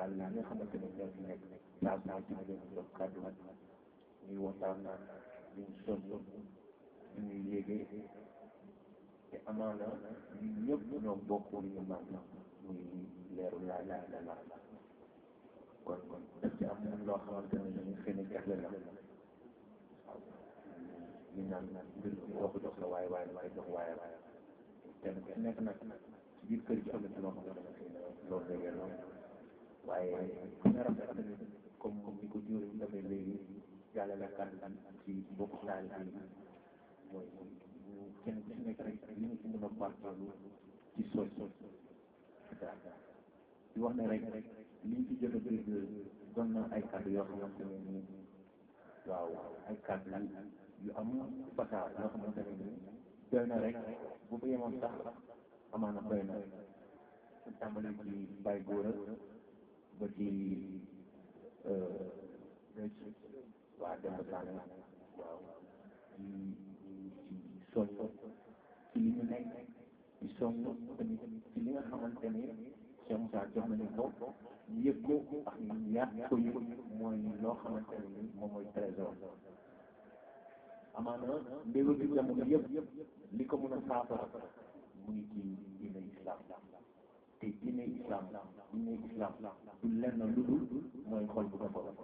daal li nga xamante ne ñoo fi nekk saa saa ci ma leen jox kàddu ñuy waxtaan ñu sonn ñu yéegee te amaana ñun ñëpp ñoo bokk li ñu mag muy leeru laa laa la la kon kon daf ci am loo xamante ne ñu xëy na jagle la waaw ñu naan mbir mi doo ko jox sa waaye waaye damay jox waaye waaye kenn ku nekk nag ci biir kër gi am na ci loo xamante ne xëy na loolu la yelloo waaye fu nga rafet tamit comme comme ni ko jóor yi dafay léegi yàlla la kàddu ci bokk taal bi mooy kenn ku nekk rek li nga ci mën a barkeelu ci sos di wax ne rek liñ ci jot a dégg doon na ay kàddu yoo xamante ne nii waaw ay kàddu yu am fasaa yoo xamante ne nii doy na rek bu ko yemoon sax amaana doy na su tàmbali ci bay góor ba ci waa Demba Sane waaw ci ci soñ ci li ñu nekk ci soñ tamit ci li nga xamante ne Cheikh Moussa jox nañu ko yëg ko ak ñaar ko yëg mooy loo xamante ne ni moom mooy trésor amaana mbéba bi jamono yëpp li ko mën a saafara mu ngi ci diine islam te diine islam diine islam du lenn lu dul mooy xol bu defaru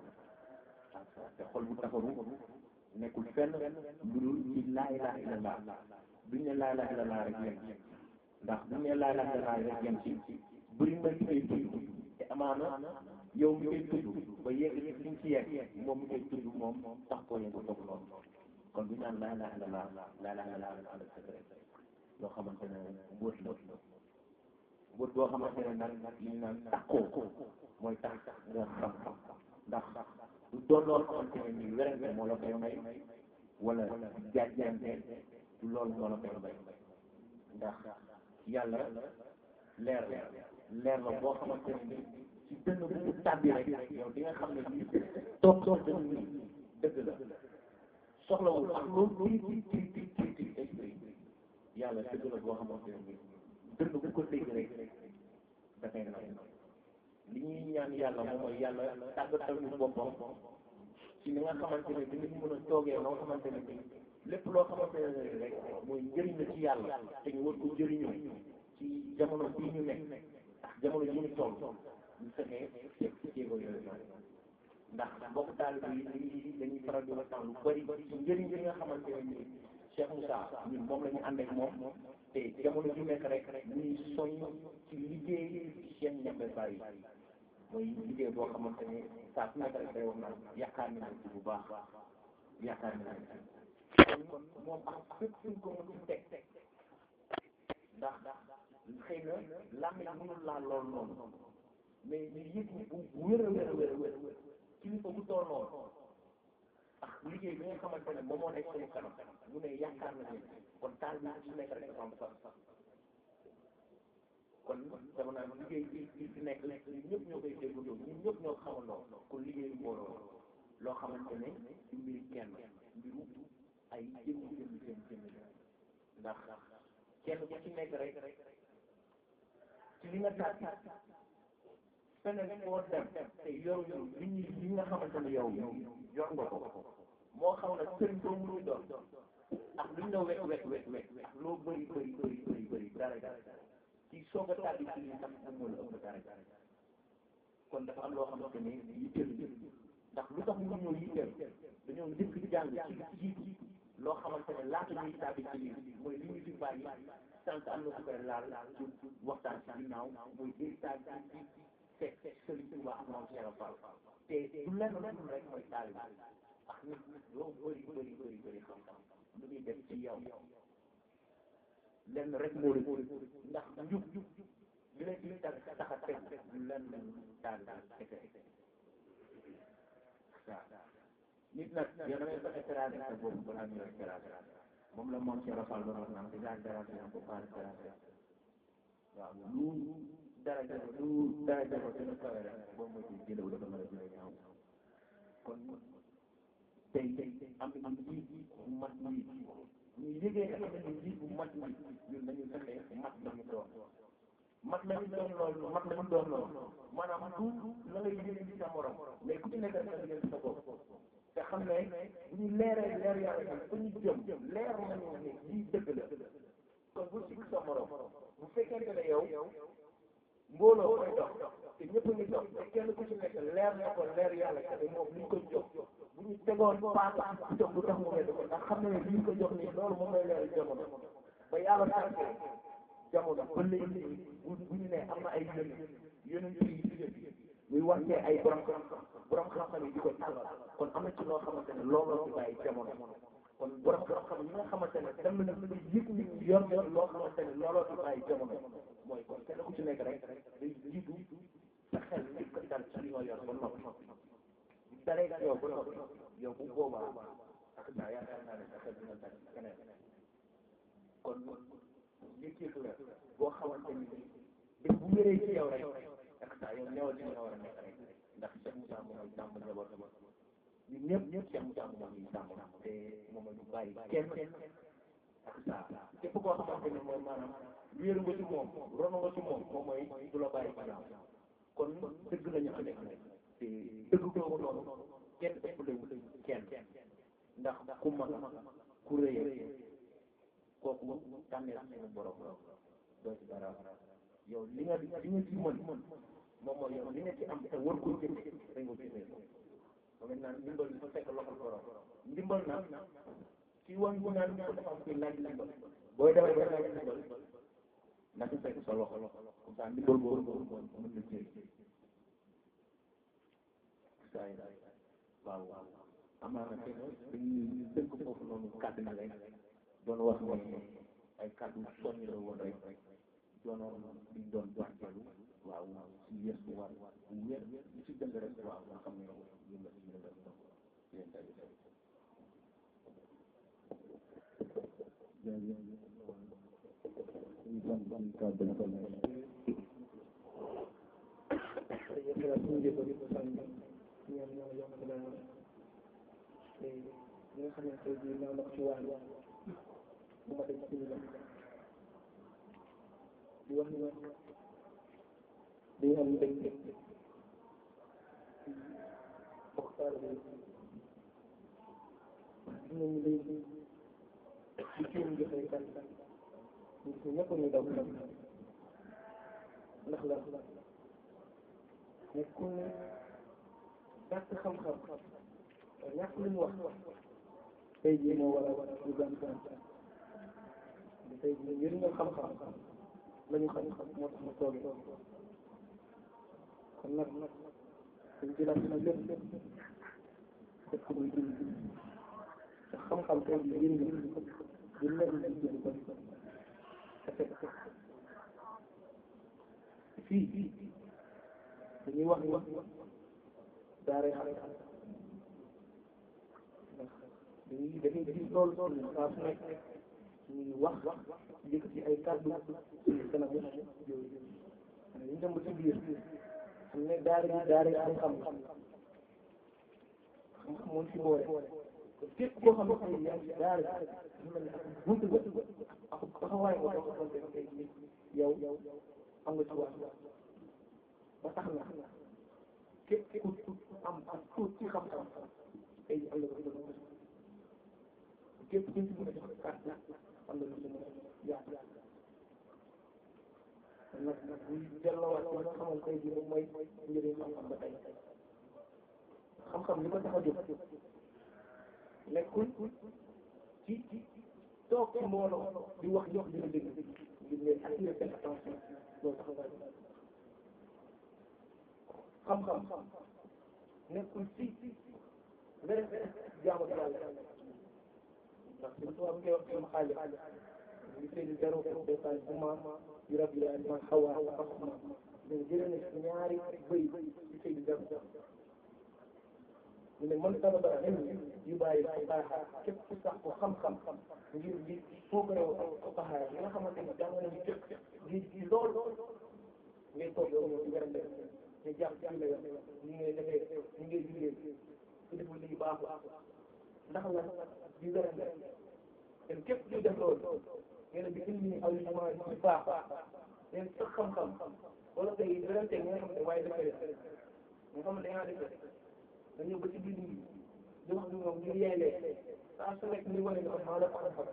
te xol bu defaru nekkul fenn lu dul ci laa ilaha illallah duñ ne laa ilaha illallah rek yem ci ndax buñ ne laa ilaha illallah rek yem ci bëri na ci koy tudd te amaana yow mi koy tudd ba yegg ci liñ ci yegg moom mi koy tudd moom tax koo yëngu toog noonu kon bu ñu naan laa ilaha illallah laa ilaha illallah rek ànd secret loo xamante ne mbóot la mbóot boo xamante ne nag li ñu naan takkoo mooy tax nga xam ndax du doon loolu xamante ne nii werante moo la koy may wala jaajante du loolu moo la koy may ndax yàlla leer la leer la boo xamante ne nii ci dënn bu mu tàbbi rek yow di nga xam ne lii toog toog dënn nii dëgg la soxlawul ak loolu tuuti tuuti tuuti esprit yàlla dëgg la boo xamante ne nii dënn bu ko dégg rek dafay nay li ñuy ñaan yàlla moom mooy yàlla tàggatal ñu boppam ci li nga xamante ne dinañ mën a toogee loo xamante ne nii lépp loo xamante ne rek mooy njëriñ la ci yàlla te ñu war ko jëriñoo ci jamono bii ñu nekk ak jamono yi ñu toll ñu fexee teg ci jéego yooyu noonu ndax mbokk taalibe yi dañuy dañuy faral di waxtaan lu bëri ci njëriñ li nga xamante ne nii Cheikh Moussa ñun moom la ñu ànd ak moom te jamono ju nekk rek ñuy soñ ci liggéey ci Cheikh Ñebe Baye mooy liggéey boo xamante ne saa su nekk rek day wax naan yaakaar nañ ci bu baax yaakaar nañ ci kon moom ak fépp fuñ ko mën teg ndax xëy na làmmiñ mënul laa lool noonu mais ñu yëg bu wér a wér a wér a wér kilifa bu toll noonu ak liggéey bi nga xamante ne moom moo nekk suñu kanam mu ne yaakaar nañ leen kon taal bi su nekk rek dafa am sax kon dama naan liggéey bi bi fi nekk ñun ñëpp ñoo koy déggandoo ñun ñëpp ñoo xamandoo kon liggéey mbooloo loo xamante ne du mbiri kenn mbiru ay jëmm jëmm jëmm jëmm ndax kenn ku ci nekk rek ci li nga tàgg feneen foo dem te yow yow li ñu li nga xamante ne yow yor nga ko moo xam ne sëriñ boo mënu doon ak lu ñu la wekk wekk wekk wekk ak loo bëri bëri bëri bëri bëri dara dara ci soog a tàbbi ci lii sax moom moo la ëpp dara kon dafa am loo xamante ne yitteel ndax lu tax ñu ñëw yitteel dañoo njëkk jàng ci jiitu loo xamante ne laata ñuy tàbbi ci lii mooy li ñu fi bàyyi sànq am na su koy laal ci waxtaan ci ginnaaw mooy héritage ci fekk Sëriñ Tuuba ak moom Cheikh Fall te du lenn lenn rek mooy taalibe ak nit loo bëri bëri bëri bëri xam-xam lu ñuy def ci yow lenn rek moo la ndax njub li la ci tax tax a teg du lenn taalibe kese waaw nit nag yow da ngay fexe terrasse sa bopp balaa ñu lay terrasse moom la moom Cheikh Fall doon wax naan déjà terrasse na ko pas terrasse waaw lu dara jafe lu dara jafe gën a kawe rek boo moytuwul jëlewu dafa mën a jëlee ñaaw kon tey am am njiit bu mat njiit ñu yëgee nga xam ne njiit bu mat njiit ñun dañu fexe mat dañu doon mat nañu doon loolu mat nañu doon loolu maanaam du la ngay yéene ci sa morom mais ku ci nekk rek yéene ci sa bopp te xam ne bu ñu leeree leer yàlla bi ba ñu jëm leer nañu ne lii dëgg la kon bu sikk sa morom bu fekkente ne yow mbooloo koy dox te ñëpp ngi dox te kenn ku ci nekk leer na ko leer yàlla te moom li ñu ko jox bu ñu tegoon paaka ci jox bu tax mu wedd ko ndax xam na ne li ñu ko jox nii loolu moom lay leer jamono ba yàlla sànkee jamono ba léegi bu bu ñu ne am na ay yónni yónni yi ci jëf muy wàccee ay borom borom xam-xam yi di ko tàllal kon am na ci loo xamante ne looloo ci bàyyi jamono kon borom xam-xam yi nga xamante ne dem nañu ba yëg nit ñi yor yor loo xamante ne looloo ci bàyyi jamono mooy kon kenn ku ci nekk rek day jiitu sa xel njëkk a dal ci li nga yor ba noppi bu dalee ci yow ba noppi yow bu boobaa ak saa yaakaar naa ne sa xel dina dal ci keneen kon yëg-yëg la boo xamante ni bés bu wéree ci yow rek ak saa yow newal ci nga war a nekk rek ndax Cheikh Moussa moom mooy sàmm njaboot ñun ñëpp ñëpp Cheikh Moussa moom ñuy sàmm te moom la ñu bàyyi kenn ak saa képp koo xamante ni mooy maanaam wéeru nga ci moom rono nga ci moom moom mooy du la bàyyi ginnaaw kon dëgg la ñu amee te dëgg kooku noonu kenn ëpp lañu kenn ndax ku mag ku rëy kooku tànnee suñu borom doo ci dara yow li nga li nga ci mën moom mooy yow li nga ci am te war ko jëfe dañ ko jëfee ko moom it naan ndimbal dafa fekk loxol borom ndimbal nag ci wan bu naan ko dafa am kuy laaj ndimbal booy demee ba laaj ndimbal na ci fekk sa loxo comme ça ndimbal boobu boobu mën na jël saa yi waaw waaw amaana te dañuy dënk foofu noonu kàddu na rek doon wax ne ay kàddu soññ la woon rek doonoon liñ doon barkeelu waaw si yeesu war bu wér lu si dëng rek waaw nga xam ne ñu la ñu la doon yéen tamit li nga xam ne tey jii naaw na ko ci wàllu bu ma dem ci la di wax ni dañu am mbég bokk taalibe yi dinañu léegi di cium joxe kan ñu gis ñëpp ñu daw ndax la nekkul ñàkk xam-xam ñàkk lu ñu wax tey jii moo war a ñu gën tey jii njëriñu xam-xam la ñu xam moo tax ma toogee kon nag dañ ci laaj na lépp def ko muy dund te xam-xam tey jii njëriñ di lekk di dund ko te fekk fii dañuy wax ni daaree xam ndax dañuy dafay gis loolu loolu saa su nekk ñuy wax yëkkati ay kàddu suñu kanam yooyu ñu dem ba ci biir xam ne daara bi daara xam-xam xam-xam moom ci boole képp koo xam ne tey yaa ngi daara bi mel ne ak bunt ba ak taxawaay nga boo xamante ne tey yow am nga ci wax ba tax na képp ku am ak tuut ci xam-xam tey am na ko ci képp ku ci mën a jox kàddu am na lu ci mën a yaatu nag nag ñu delloowaat ci nga xamal tey jii moom mooy njëriñ xam-xam ba tey xam-xam li ko tax a jóg nekkul ci toog ci mbooloo di wax jox dina dégg ngir ngeen attirer seen attention loolu tax nga xam-xam nekkul ci beneen jaamu yàlla ndax suñu tubaab ngay wax sama xaalis li seen zéro détail bu ma yu rab yi ak man xawa fasma mais jëlee na si ñaari bëy ci seen zéro ñu ne man sama ba ilmi yu bàyyi ko baaxa képp ku sax ko xam-xam ngir di foogarew ko baaxaay yi nga xamante ni jàng nañu jëkk di di lool ngay toog yow ñëw di werante ñu jàpp ci la yoon ñu ngay defee ñu ngay liggéey su deful lii baaxul ndax la di werante te képp ku def loolu ngeen ne bi ilmi aw yu ma ci baax leen sax xam-xam wala tey beneen tey nga xam ne waaye dafay def nga xam ne da ngaa defee nga ñëw ba ci biir nit ñi di wax ni moom ngir yeelee saa su nekk ni wane ne ko maa la ko xam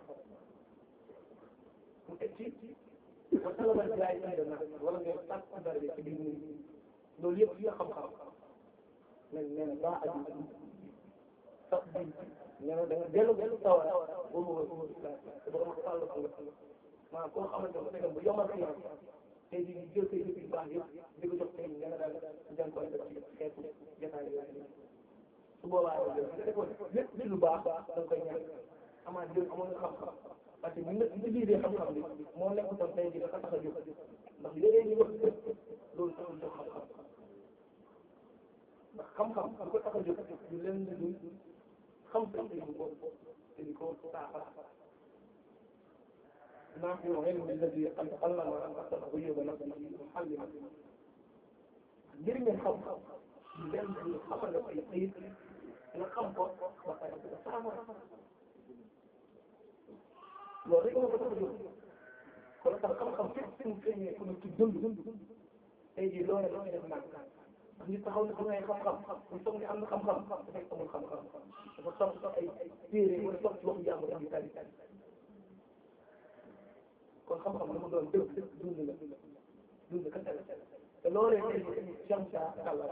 mu teg ci ba talabal jaay indi na wala nga sàkk dara ci biir nit ñi loolu yëpp yoo xam-xam mais nee na baa aju sax bi nee na da nga dellu dellu sawar boobu mooy boobu islam te borom sàll ko nga maanaam koo xamante ne fekkee bu yomal fi tey jii ñu jël say jëf yu baax yëpp di ko jox tey nga ne daal jàng koy def ci xeetu jotaay yooyu su boobaa yow nga defoon lépp ci lu baax da nga koy ñaan amaat jël amoon nga xam-xam parce que ñu nga utilisé xam-xam bi moo nekk tey jii dafa tax a jóg ndax léeg-léeg ñu wax loolu taxul jóg xam-xam ndax xam-xam bu ko tax a jóg du leen di dul xam sa di ko te di ko saafara naa fi waxee ni la di xam Allah ma am ak ko yóbbu nag ci xal yi ngir ngeen xam-xam du leen di xamal la ay ayib nga xam ko ba pare di ko saafara loolu rek nga ko tax a jóg kon tax xam-xam fépp fi mu feeñee ku ci dund tey jii loolu la def nag ndax nit taxaw na xam ngay xam-xam ñu soog ne am na xam-xam dafay amul xam-xam dafa soog soog ay téere wala soog ci waxu jàmbur am tari kon xam-xam la mu doon dëgg dund la dund kese la te loolee tey jii jam saa kàlla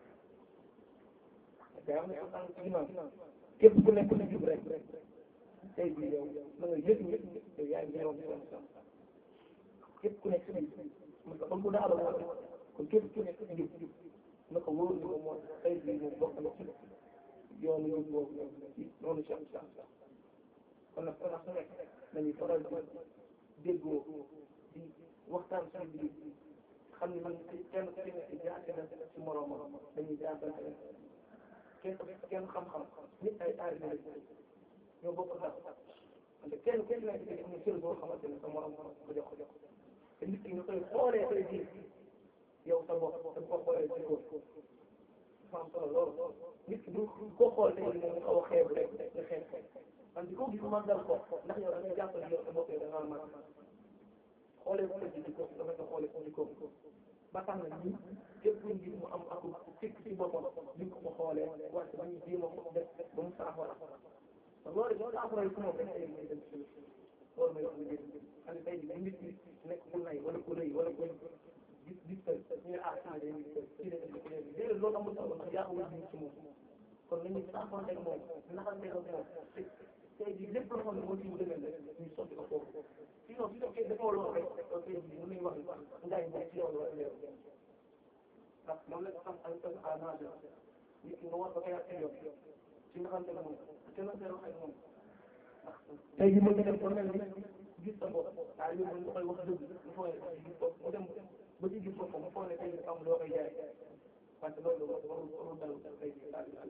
te am na ko tànk ci ginnaaw képp ku nekk na jub rek tey jii yow na nga yëg ni yow yaa ngi ñëwoon ci jam képp ku nekk ci biir parce que comme bu daal la kon képp ku nekk ci jub na ko wóor ni ko moom tey jii moom bokk na ci yoonu ñu boobu ci noonu si am si am kon nag kon nag su nekk dañuy faral di déggoo di waxtaan suñu biir xam ne man kenn ku ci nekk jaate na ci moroomam dañuy jaatante kenn kenn xam-xam nit ay aari na ñoo bokk ndax parce que kenn ku ci nekk am na cër boo xamante ne sa morom ko jox ko jox te nit ki nga koy xoolee tey jii yow sa bopp te bu ko xoolee ci góor dafa am solo lool nit ki du ko xool tey jii moom nga xaw a xeebu rek nga xeeb ko man di ko gis màggal ko ndax yow da ngay jàpp ne yow sa bopp yow da ngaa mag xoolee ko ci jikko dafa nga xoolee ko jikko ba tax na ñi képp kuñ gis mu am ak fikk ci boppam duñ ko ko xoolee wante ba ñu jéem a ko def ba mu saafara loolu ñoo saafara yi ku moom rek ay may dem ci loolu mooy wax lu jëriñ xam ne tey jii nit ñi nekk ku nay wala ku rëy wala ku gis gis ko ñu ne ah ci day ci day ci day déedéet loolu amul solo ndax yaa wul ci moom kon nañu saafante ak moom naxante ak moom tey jii lépp loo xam ne moo ci mu demee rek ñu sotti ko foofu sinon su fekkee defoo loolu rek tey jii mën nañu wax ngaay moom ci yow la war a leer ndax moom la xam ay personne à nager nit ki nga war ko xeex ak yow ci naxante ak moom te na wax ak moom tey jii mën nga dem ba mel ni gis sa bopp ah yow mën nga koy wax dëgg mu foog ne gis bopp mu dem ba ci gis boppam mu foog ne tey jii am loo koy jaay parce que loolu warul warul dal tey jii daal di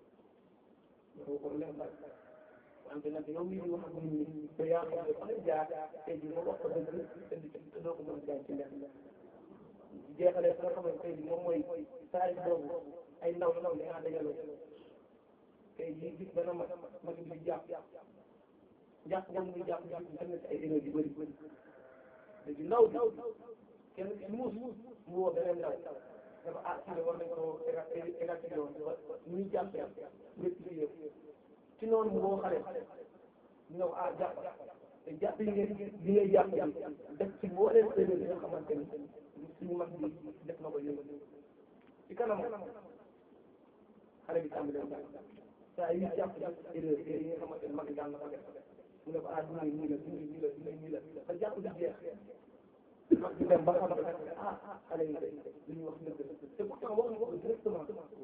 daal ko leen daal wante nag yow mii di wax ak nit ñi te yaa xam ne fa nga jaar tey jii nga wax ko dëgg te te doo ko mën a jaay ci lenn jeexalee fi nga xam ne tey jii moom mooy saa boobu ay ndaw ndaw li nga dajaloo tey jii gis dana mag mag bi jàpp jàpp boobu muy jàpp jàpp dem na ci ay erreur yu bëri léegi ndaw bi kenn ci muus mu woo beneen ndaw dafa ah ci war nañ ko évacué woon ñu ñuy jàppee rectifié ci noonu mu woo xale ñëw ah jàpp te jàpp yi ngeen li ngay jàpp bi def ci mbooleem erreur yi nga xamante ni suñu mag bi def na ko yëngu ci kanam xale bi tàmbalee jàpp saa yi jàpp jàpp erreur yi nga xamante ni mag bi daan na ko def mu ne ko ah nii nii la nii nii la nii nii la ba jàpp di jeex mag bi dem ba xam ne ah xale yi li ñuy wax dëgg la te pourtant wax nga wax directement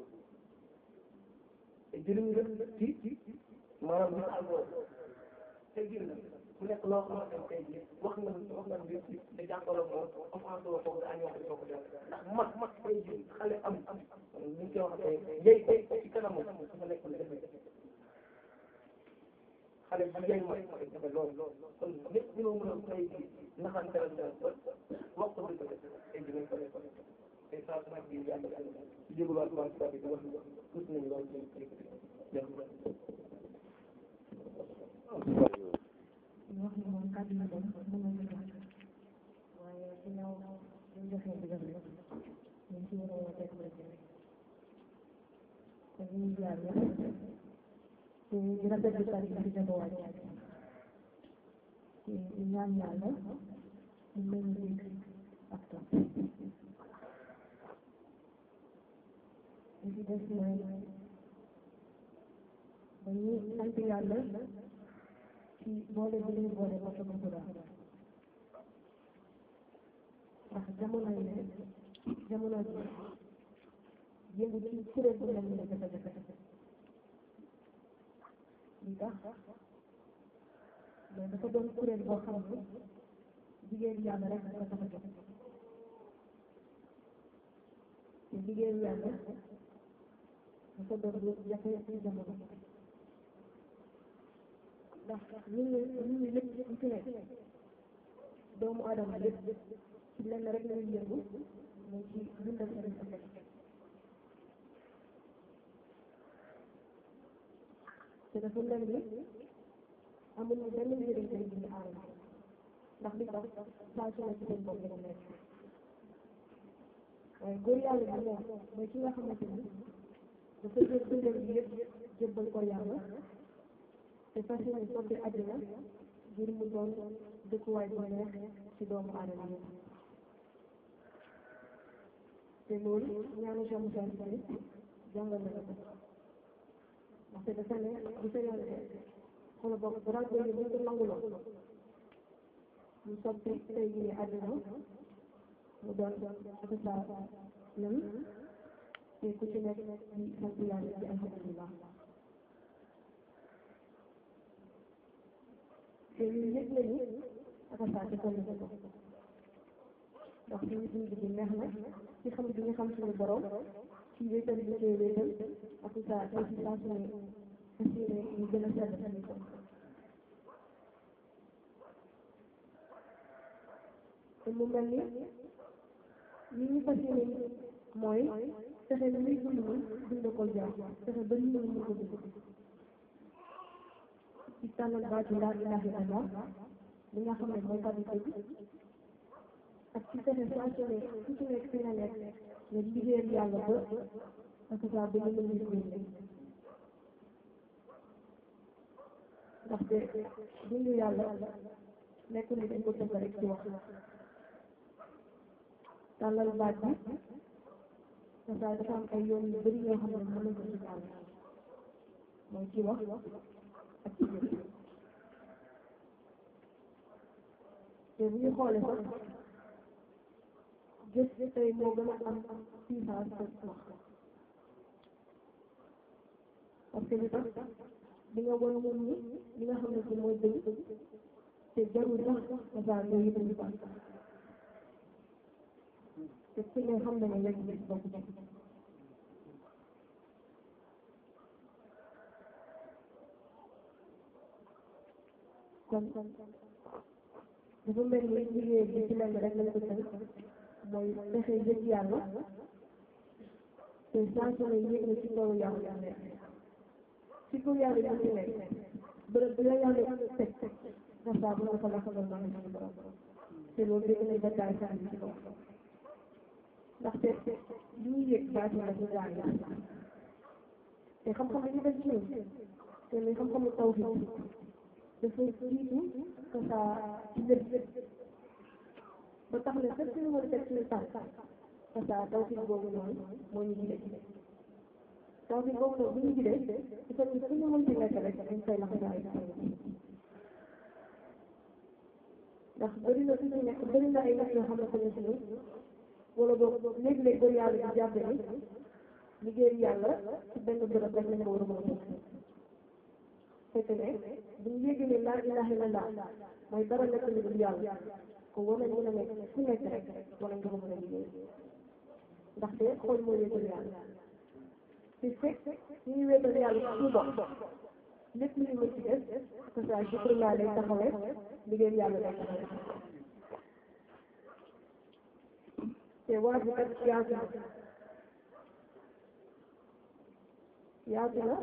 te jëriñ la ci maanaam misaal boobu tey jii nag mu nekk loo xamante ne tey jii wax nga wax nga mbir te jàkkaarloo moom offense la foofu daa ñëw ko soo ko def ndax mag mag tey jii xale am am ni ñu koy waxee yey tey ci kanam dafa nekk lu jafe xale bi yey mag mooy jafe lool kon lépp ñoo mën a tey jii naxante la def ba wax ko dëgg tey jii nañ ko def tey saa su nekk bii yàlla ci jégaluwaat waa si bi di wax tuuti nañu lool ci wax ni moom kàddu yi dem mën nañu wax waaye ginnaaw yàlla te di rafetlu tari bi di ko wàcc te di ñaan yàlla ñu mel ni dégg ak topp li ci des mooy dañuy sant yàlla ci boole bi ñu boole ba sama Quran ndax jamono yi jamono ji yëngu ci kuréel bu mel ni jafe-jafe li tax mais dafa doon kuréel boo xam ne jigéen yàlla rek dafa tax a jóg te jigéen yàlla dafa doon lu jafe ci jamono ndax ñun ñi ñun ñi lépp ñu fi nekk doomu aadama lépp ci lenn rek lañuy yëngu mooy ci dundal seen ëllëg te dafa mel ni amuñu benn njëriñ tey bi ñu aarama ndax li tax saa su ne ci seen bopp la nekk waaye góor yàlla bi moom mooy ki nga xamante ni dafa jël dundal bi yëpp jébbal ko yàlla te fas yéene soppi àddina ngir mu doon dëkkuwaay bu neex ci doomu aadama yi te loolu ñaanu Cheikh Moussa Cissé jàngal na ko ndaxte dafa ne bu fekkee ne xoolal boog rajo yi bu ñu ko nanguloo mu soppi tey jii àddina mu doon ak saa lëm te ku ci nekk di sant yàlla ci alhamdulillah te ñun yëpp nañu ak saa defal na ko ndax suñu dund bi neex na ci xam bi nga xam suñu borom ci wéetal bi koy wéetal ak saa tey si saa suñu fas yéene ñu gën a sedd suñu ko te mu mel ni li ñu fas yéene mooy fexe li muy dund ni dund ko jaar fexe ba nit ñi mën ko dund ci tànnal baatu laa ilaaha illallah li nga xam ne mooy kàddu dëgg ak ci fexe saa su ne ku ci nekk fi nga nekk nga liggéeyal yàlla ba ak saa ba ñu mën a génne ndaxte dundu yàlla nekk ni dañ ko tënk rek ci wax tàllal baat bi saa dafa am ay yoon yu bëri yoo xam ne mën nañ ko ci tàll mooy ci wax ak ci jëf te bu ñu xoolee sax jëf tey moo gën a am puissance que wax parce que li tax di nga wan nit ñi li nga xam ne ci mooy dëgg te jarul sax dafa nga yëkkati ko te ku ne xam na ne yegg gis bokk ci kon dafa mel ni liggéey bi ci lenn rek lañ ko tënk mooy fexe yëg yàlla te saa su ne yëg na ci kaw yàlla yu nekk ci kaw yàlla yu ci nekk bërëb bi la yàlla teg na saa bu nga ko la xamal maa ngi suñu borom te loolu dégg nañ ba taay saa bi ci kaw ndaxte li ñuy yëg baati la ñu gaay te xam-xam bi ñu def ci ñun te muy xam-xamu tawhid dafa jiitu que ça ci lépp ba tax na fépp ñu war a teg suñu tànk que ça tawhid boobu noonu moo ñu jide tawhid boobu noonu bu ñu jidee il faut que fu ñu mën ci nekk rek dañ koy laxasaay ndax bëri na fi ñu nekk bëri na ay nit yoo xamante ne si wala boog léeg-léeg ba yàlla di jàppe ni liggéey yàlla ci benn bërëb rek lañ ko war a mën a fekk ne bu ñu yéegee ne laa ilaha illallah mooy dara nekk lu dul yàlla ko war nañ mën a nekk fu nekk rek war nañ ko mën a liggéey ndaxte xool moo wéetal yàlla te fekk ñu ngi wéetal yàlla ci suñu bopp lépp lu ñu mën ci def que ça jikko laa lay taxawee liggéey yàlla lay taxawee te waa ji kat yaatu na yaatu na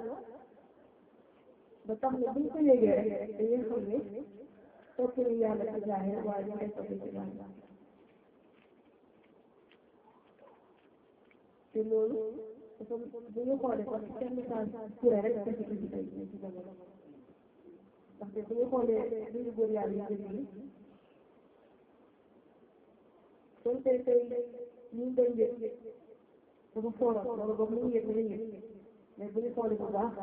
ba tax na buñ ko yégee rek dañuy xam ne topp ñu yàlla ci zaahir waaye ñu koy topp ci yàlla te loolu dafa bu ñu xoolee kon Cheikh Moussa Touré rek dafa ci indi tey ci jamono ndaxte bu ñu xoolee li ñu góor yàlla yu bëri yi kon tey tey ñu ngi koy yëg dafa fooroon wala boog ñu ngi yëg ñu yëg mais bu ñu xoolee bu baax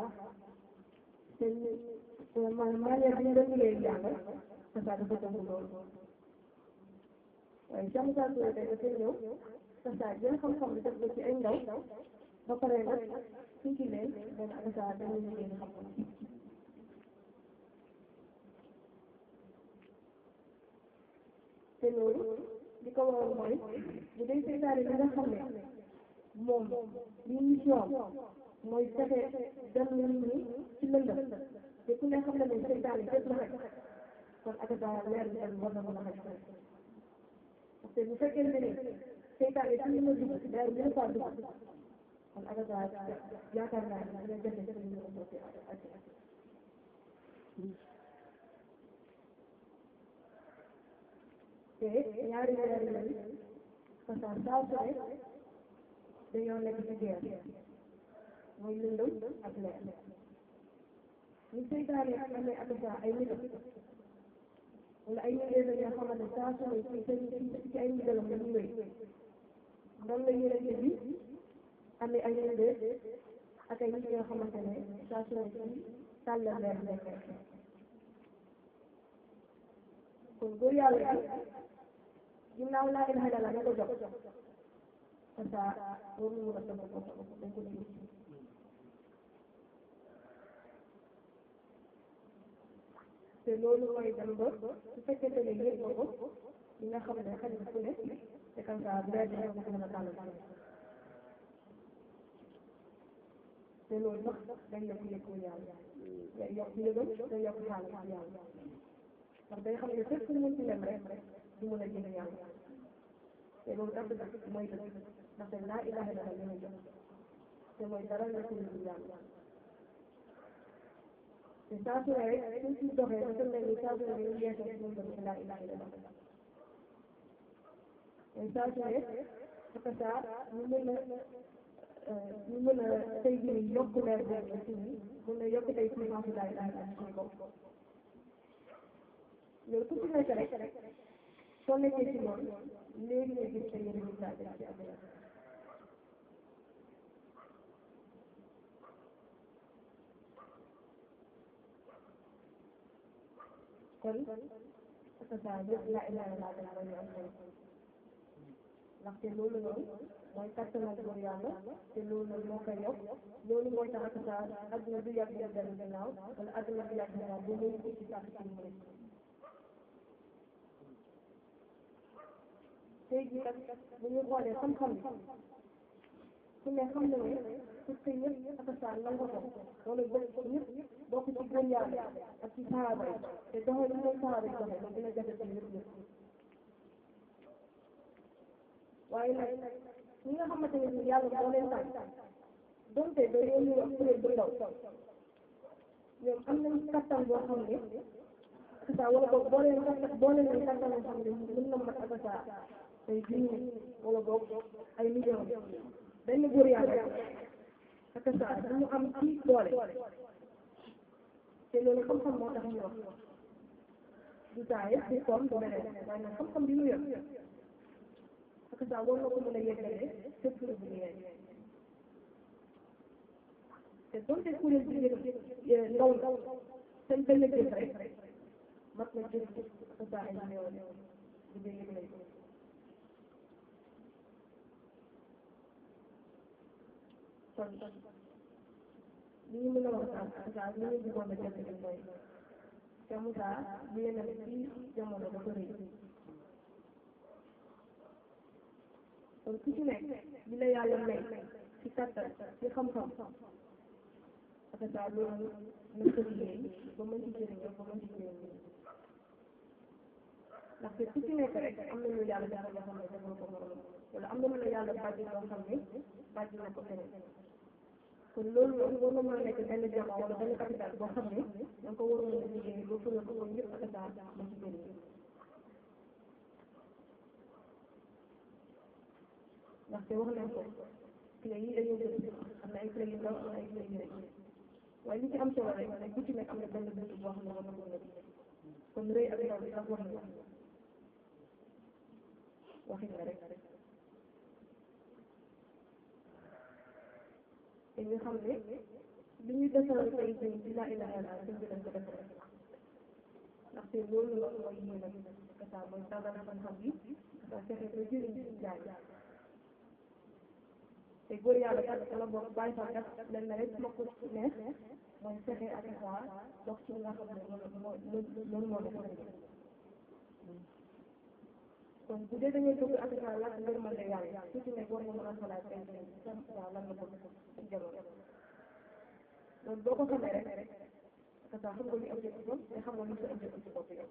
te maanaam manière bi ñu doon liggéey jàng dafa dafa tënk loolu waaye Cheikh Moussa Touré tey dafay ñëw dafa jël xam-xam bi def ko ci ay ndaw ba pare nag suñ ci leen benn dafa dañuy liggéey xam-xam te loolu li ko waral mooy bu dee seytaane bi nga xam ne moom li mission mooy fexe dem nit ñi ci lëndëm te ku ne xam ne ne seytaane fépp la xaj kon ak daa leer bi tamit war na mën a xaj parce que bu fekkente ni seytaane ci ñu ma dugg leer bi ñu faa dugg kon ak daa yaakaar naa ne dina jafe ci ñu mën a sotti ak te ñaari weer yooyu parce que saa su ne dañoo nekk ci guerre mooy lëndëm ak leer ñu seytaane amee ak saa ay nit wala ay nit yoo xamante ne saa su ne ci ci ci ay ndigalam la ñuy wéy noonu la yonente bi amee ay nit ak ay nit yoo xamante ne saa su ne ci tàllal leer nekk kon góor yàlla bi ginnaaw laa ilaha illallah na ko jox parce que warul mun a sama bopp dañ ko déglu te loolu mooy dem ba su fekkente ne yëg nga ko li nga xam ne xaj na fu ne te comme ça bu dee dina ko mën a tàllal te loolu sax dañ la ko yëg ko yàlla day yokk yëgam day yokk xaalis yàlla ndax day xam ne fépp fu mu ci dem rek du mën a jënd yàlla te loolu daf dëgg mooy dëgg ndaxte laa ilaha illallah li ñu jox te mooy dara nekkul lu yàlla te saa su ne rek suñ ci doxee dafa mel ni saa su ne dañuy yeesal suñu dem ci laa ilaha illallah te saa su ne parce que ñu mën a ñu mën a tey jii yokk leer boobu ci ñi mën a yokk tey puissance laa ilaha illallah suñu bopp loolu ku ci nekk rek soo nekkee ci loolu léegi nga gis say résultat bi ci àdduna kon parce que saa yëpp laa ilaha illallah dana la ñu am solo ndaxte loolu noonu mooy kattanal góor yàlla te loolu moo koy yokk loolu mooy tax ak saa àdduna du yàgg yàgg dellu ginnaaw wala àdduna du yàgg ginnaaw bu muy ci sàkk ci mu tey jii kat bu ñu xoolee xam-xam bi ku ne xam na ne pour que ñëpp ak saa nangu ko wala bokk ñëpp bokk ci góor yàlla ak ci saaba yi te doxee lu mooy saaba yi doxee loolu dina jafe ci ñëpp ñëpp waaye nag ñi nga xamante ne ni yàlla moo leen tànn donte dañoo ñu wax kuréel bu ndaw ñoom am nañ kattan boo xam ne ak saa wala boog boo leen kattan boo leen leen kattan boo xam ne mën na mat ak saa tey junni wala boog ay million benn góor yàlla ak saa du ñu am ci doole te loolu xam-xam moo tax ñu wax du saa yëpp ci koom du beneen waaye nag xam-xam bi mu yor ak saa war na ko mën a yeggale fépp lu bu yegg te donte kuréel bi ngeen ndaw ndaw seen benn jëf rek mat na jëf ak saa ay million bu dee yëg kon li ñu mën a wax daal daal li ñu bëggoon a jot rek mooy te Moussa bi yéen a ci jamono dafa rëy kon ku ci nekk li la yàlla may ci kattan ci xam-xam ak daal loolu na ko liggéey ba mën ci jëriñoo ba mën ci jëriñoo ndaxte ku ci nekk rek am na lu yàlla defal loo xam ne defal ko morom wala am na lu la yàlla bàjj loo xam ne bàjj na ko feneen kon loolu loolu war na mën a nekk benn jama wala benn capital boo xam ne da nga ko waroon a liggéey ba fële ko woon yëpp ak daal ma ci jëriñ ndaxte wax nañ ko clé yi dañoo bëri am na ay clé yu ndaw am na ay clé yu rëy waaye li ci am solo rek mooy bu ci nekk am na benn buntu boo xam ne war na ko nekk kon rëy ak ndaw bi sax wax na waxin la rek te ñu xam ne li ñuy defaral tey jii ci laa ilaha illallah sëñ bi dañ ko defaral ndaxte loolu la mooy yéene kasa mooy tàggat xam-xam bi nga fexe ba jëriñ ci jaay te góor yàlla kat wala boog bàyyi fa kat len na rek ma ko neex mooy fexe ak saa dox ci li nga xam ne loolu moo loolu moo def kon bu dee dañuy dugg ak saa laaj ngërmande yàlla su ci nekk war nga mën a xalaat tey jii sa saa lan la bëgg ci jamono loolu boo ko xamee rek ak saa xam nga li objectif am te xamoo li sa objectif ci bopp yow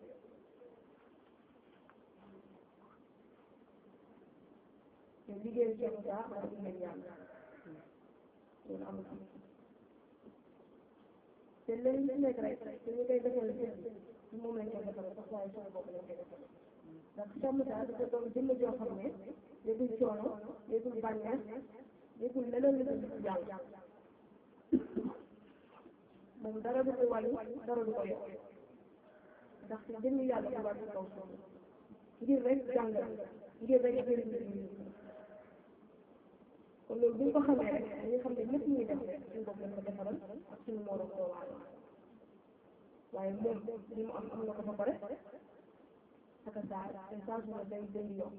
te liggéeyu Cheikh Moussa ak liggéeyu yàlla loolu amul am te léegi li nekk rek te ñu koy defal seen bi moom lañ koy defal sax waaye suñu bopp lañ koy defal ndax Cheikh Moussa dafa doon jëmm joo xam ne yëgul coono yëgul bànneex yëgul leneen lu dul yàlla moom dara du ko wàññi dara du ko yokk ndax jëmmi yàlla bu wàcc kaw suuf ngir rek jàngal ngir rek jëriñ kon loolu bu ñu ko xamee rek dañuy xam ne lépp ñuy def rek suñu bopp lañ ko defaral ak suñu morom doo waale waaye moom li mu am am na ko ba pare ak saa te saa su ne day day yokk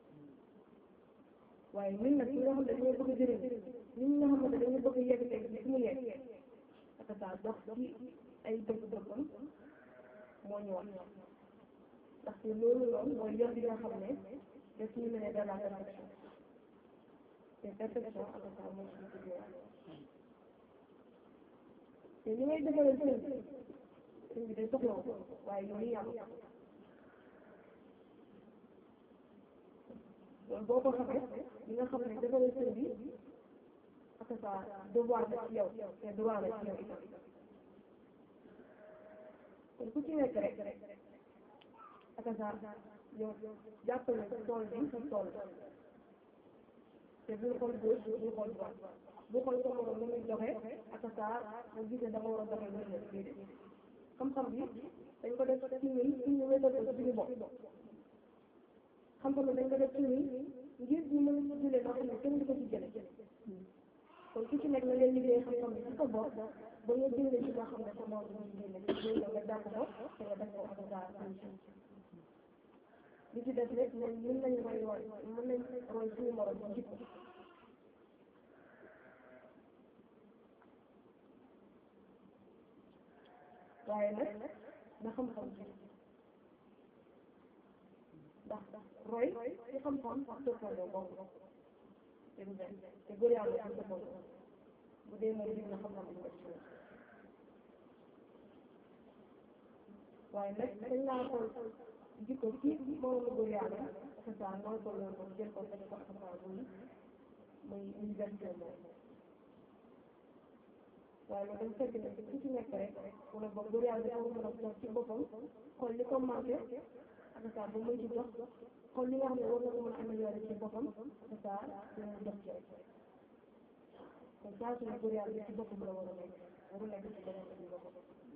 waaye ñun nag ñi nga xam ne dañoo bëgg a jëriñ ñun ñi nga xam ne dañoo bëgg a yegg teg bi fi mu yegg ak saa dox ci ay bëgg-bëggam moo ñu wax ndaxte loolu noonu mooy yoon bi nga xam ne daf ñu mën a dans la perfection te perfection ak saa mooy suñu tuddee te li ngay defaral sëñ bi sëñ bi day soxla ko waaye yooyu yàlla loolu boo ko xamee li nga xam ne defaral sëñ bi ak saa devoir la ci yow te droit la ci yow itam kon ku ci nekk rek ak saa yow jàppale tool bi sa tool te bul xool gauche bul xool droite bul xool sa morom lu muy joxe ak saa mu gis ne da nga war a doxee lu ne déedéet xam-xam bi dañ ko def ci ñun suñu wétal ko suñu bopp xam-xam bi dañ ko def ci ñun ngir ñu mën a jëlee loo xam ne kenn du ko ci jële kon ku ci nekk na leen liggéey xam-xam bi ci sa bopp ba nga jëlee ci loo xam ne sa morom du ci génne ci loolu nga jàpp ko te nga def ko ak saa solution li ci des rek ñun mën nañu roy roy mën nañ roy suñu morom ci jikko waaye nag na xam-xam ji ndax roy ci xam-xam ak toppandoo boobu te du benn te góor yàlla ci toppandoo bu dee moom dig na xam-xam bi ko ci waaye nag dañ laa xool jikko ci moromu góor yàlla c'est ça mooy ko loolu moom jël ko def ko xam-xam bu muy université moom waaye loolu dañ fekk ne ku ci nekk rek wala boog góor yàlla dafa mën a toog ci boppam xool li ko manqué ak ça ba muy ci jox xool li nga xam ne war na ko mën a améliorer ci boppam ak ça dina jox ci rek kon saa su ne góor yàlla ci boppam la war a nekk waru nekk ci beneen ci boppam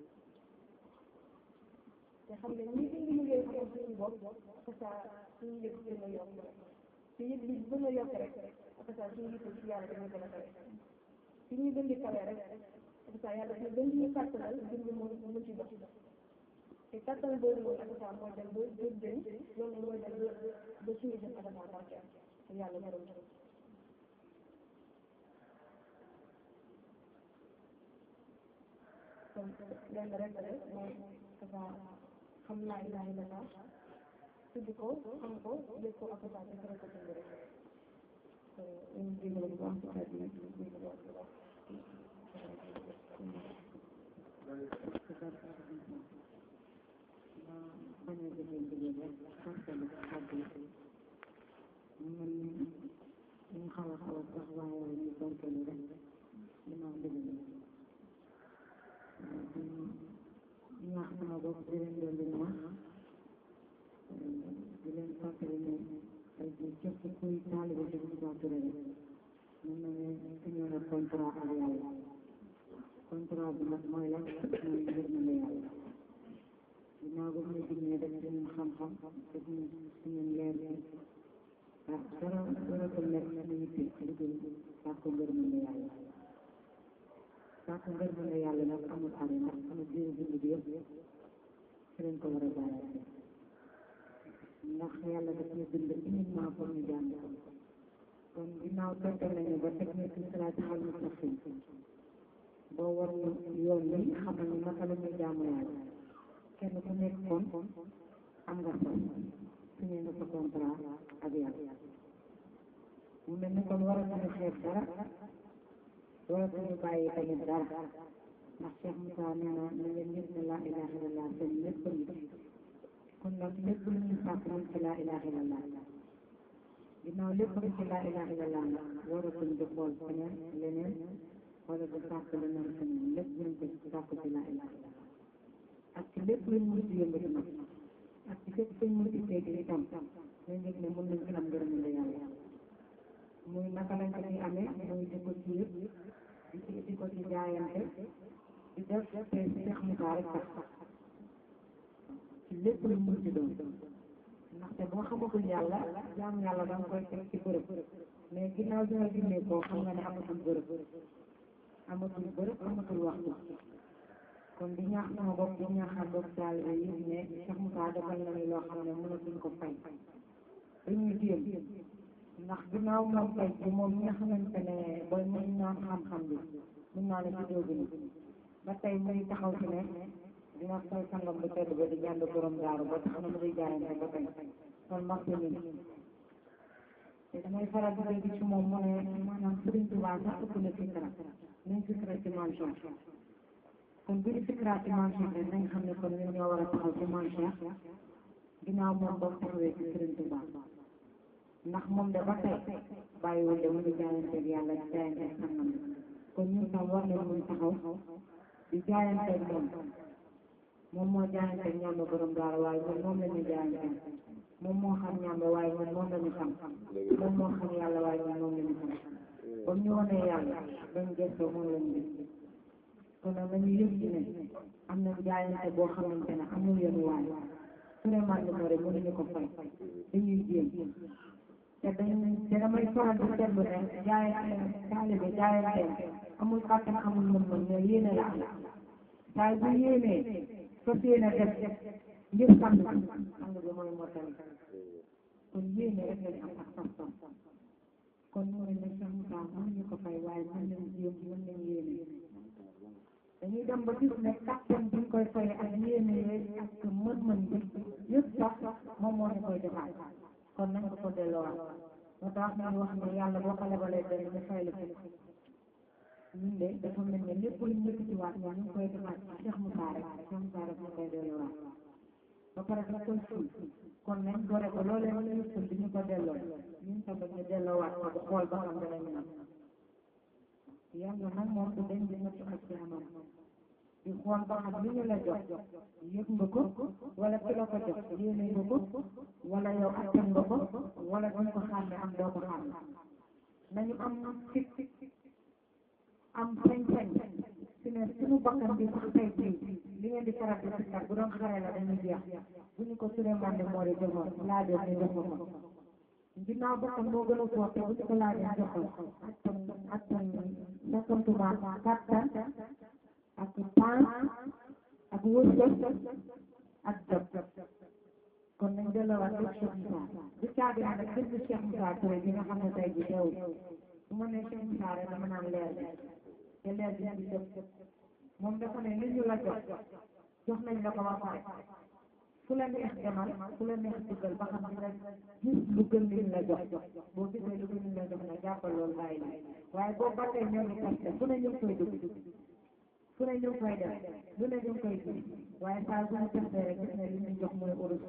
te xam ne ñi indi liggéey xam suñu bopp ak ça suñu yëg gën a yokk te yëg bi gën a yokk rek ak ça suñu yëg ci yàlla dina gën a kawe su ñuy gën di kawe rek ak ça yàlla dina gën ñu kàttanal ngir ñu mën mën ci dox te kàttan boobu noonu ak ça mooy dem ba ba gën loolu mooy dem ba ba suñu jëm ak ça barke te yàlla gërëm ci kon lenn rek rek mooy ak ça xam naa ilaha illallah tudd ko xam ko yëg ko ak saa defare ko dund rek ñu jégal bu baax ci kàddu yi ñu jégal bu baax bañ a jëfee jigéen rek fàttali kàddu yi ñu ñu xaw a xaw a sax waaye ñu barkelu rek dinaa dëgg ñaax sama bopp di leen doon di wax di leen fàttali ne ay ji képp kuy taalibe Sëriñ Tuubaa Touré rek mu ne ne signé na contrat ak yàlla contrat bi nag mooy lan mooy yërmande yàlla ginnaaw ba mu ne dignee def ci ñun xam-xam def ñu ci ñun leer bi ah dara waratul nekk suñu yitte lu dul sàkku ngërmande yàlla sàkku ngërmande yàlla nag amul arrêt ndax sama diiru dund bi yëpp ci lañ ko war a jaarale ndax yàlla daf ñu bind uniquement pour ñu jàng ko kon ginnaaw tegtal nañu ba teg ñu ci siraatal mustaqim boo war ñu yoon bi xamal ñu naka la ñuy jaamu yàlla kenn ku nekk kon am nga sax signé nga sa contrat ak yàlla mu mel ni kon waratuñu xeeb dara waratuñu bàyyi tamit dara ndax Cheikh Moussa nee na na ngeen yëg ne laa ilaha illallah seen lépp ngi ci kon nag lépp lu ñuy sàkk ñu ci laa ilaha illallah ginnaaw lépp ngi ci laa ilaha illallah nag waratuñ di xool feneen leneen wala di sàkk leneen feneen lépp ñu ngi ko sàkk ci laa ilaha illallah ak ci lépp luñ mën ci yëngati nag ak ci fépp fuñ mën ci seeti itam ñu yëg ne mën nañ ci am ngërëmande yàlla muy naka lañ ko ci amee muy di ko ci yëpp di ci di ko ci jaayante di def te Cheikh Moussa rek tax ci lépp lu mën ci doon ndaxte boo xamagul yàlla jaam yàlla da nga koy teg ci bërëb mais ginnaaw bi nga gindee koo xam nga ne amatul bërëb amatul bërëb amatul waxtu kon di ñaax sama bopp di ñaaxal bopp taalibe yi ne Cheikh Moussa defal na ni loo xam ne mënatuñ ko fay dañuy jéem ndax ginnaaw moom tey bi moom ñi nga xamante ne booy mën naan xam-xam bi mën naa ne ci dóogu ni ba tey muy taxaw ci ne dina fay sangam bu tedd ba di jànd borom daaru ba tax na mu di jaayante ba tey kon mag bi nii te damay faral di dégg ci moom mu ne maanaam Sëriñ Tuubaa sax ëpp na fikra nañ fikra ci mansion kon bu ñu fikra ci mansion rek nañ xam ne kon ñun ñoo war a taxaw ci mansion ginnaaw moom ba taxawee ci Sëriñ Tuubaa ndax moom de ba tey bàyyiwul de mu ngi jaayanteeg yàlla di jaayanteeg sangam bi kon ñun tam war nañ mun taxaw di jaayanteeg moom moom moo jaayanteeg ñàmba borom daara waaye ñun moom la ñu jaayanteeg moom moo xam ñàmba waaye ñun moom la ñu xam moom moo xam yàlla waaye ñun moom la ñu xam comme ñu wanee yàlla dañ gëstoo moom la ñu gis kon nag nañu yëg ci ne am na jaayante boo xamante ne amul yoon waay vraiment li rek mënuñu ko fay dañuy jéem te dañ te damay faral di seetlu ne jaayante taalibe jaayante amul kàttan amul mën-mën mais yéene la am saa bu yéenee fas yéene def ngir sang sang bi mooy mottali kon yéene rek lañ am ak pas-pas kon mu ne ne Cheikh Moussa mënuñu ko fay waaye mën nañ jéem mën nañ yéene dañuy dem ba gis ne kàttan bi ñu koy fay ak yéene yooyu ak mën-mën bi yëpp sax moom moo ñu koy defaat kon nañ ko ko delloowaat moo tax ñu wax ne yàlla boo ko lebalee benn ñu fay la fukk ñun de dafa mel ne lépp lu ñu yëkkati waat ñoom ñu ngi koy defaat ci Cheikh Moussa rek Cheikh Moussa rek ñu koy delloowaat ba pare daf koy suul kon nañ gore ko loolee wala ñu suul di ñu ko delloo ñun tamit ñu delloowaat ko ba xool ba xam danañ am yàlla nag moom du dañ di nattu ak ci amam di xool ba xam li ñu la jox yëg nga ko wala ki la ko jox yéene nga ko wala yow attan nga ko wala duñ ko xàmme am doo ko xàmme nañu am fit am sañ-sañ si ne suñu bakkan bi sax tey jii li ngeen di faral di sikkar bu doon xare la dañuy jeex bu ñu ko Souleymane de moo di joxoon laajoo ñu jox ko ginnaaw bakkan moo gën a fort te bu ñu ko laajee jox ko attan attan sakantuma kattan ak paan ak wërsëg ak jot kon nañ delloowaat lépp Cheikh Moussa du caabi nag bépp Cheikh Moussa Touré bi nga xam ne tey ji teewul bu ma nee Cheikh Moussa rek dama naan leer te leer bi di jot moom dafa ne li ñu la jox jox nañ la ko ba pare fu la neex demal fu la neex dugal ba xam dina gis lu gën liñ la jox boo gisee lu gën liñ la jox na jàppal loolu bàyyi la waaye boo ba tey ñoo ngi testé fu ne ñu ngi koy dugg fu ne ñu ngi koy def lu ne ñu ngi koy gis waaye saa bu ñu testé rek gis ne li ñu jox mooy urus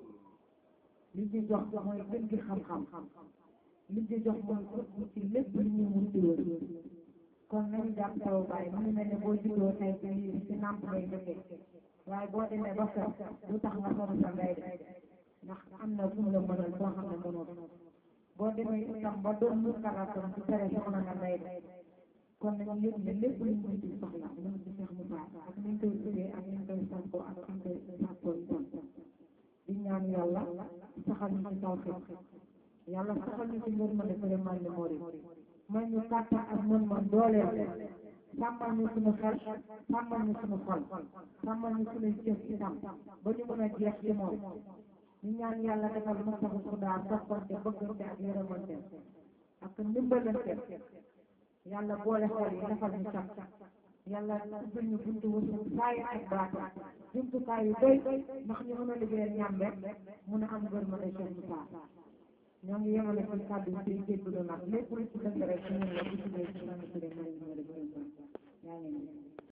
li ñu jox mooy gën gi xam-xam li ñu jox mooy ëpp ci lépp li ñu mun di wër kon nañu jàpp taw bàyyi mu ngi mel ne boo juddoo tey ci ci nàmp ngay jógee waaye boo demee ba fer lu tax nga sori sa ndey de ndax am na fu mu la mënal foo xam ne mënoo boo demee itam ba doon mu kalaatoon ci tere soxna nga may def kon nañu yëg ne lépp luñ ko ci soxla ñu ngi ci Cheikh Moussa ak ni ñu koy tuddee ak ni ñu koy sàkkoo ak ni ñu koy sàkkoo itam di ñaan yàlla saxal ñu ci tawfiq yàlla saxal ñu ci ngërmande vraiment ni mori may ñu kàttan ak mën-mën dooleel sàmmal ñu suñu xel sàmmal ñu suñu xol sàmmal ñu suñuy jëf itam ba ñu mën a jeex ci moom ñu ñaan yàlla defal masabu xudaa soppante bëggante ak yërëmante ak ndimbalante yàlla boole xol yi defal ñu cat yàlla ubbil ñu buntu wërsëg saay ak baata jumtukaay yu doy ndax ñu mën a liggéeyal ñàmbe mun a am gërmande Cheikh Moussa ñoo ngi yemale ci kàddu yi tey jéggalu nag lépp lu ci dëng rek ci ñun la bu tuddee ci suñu turé mën ñu rek yaa ngi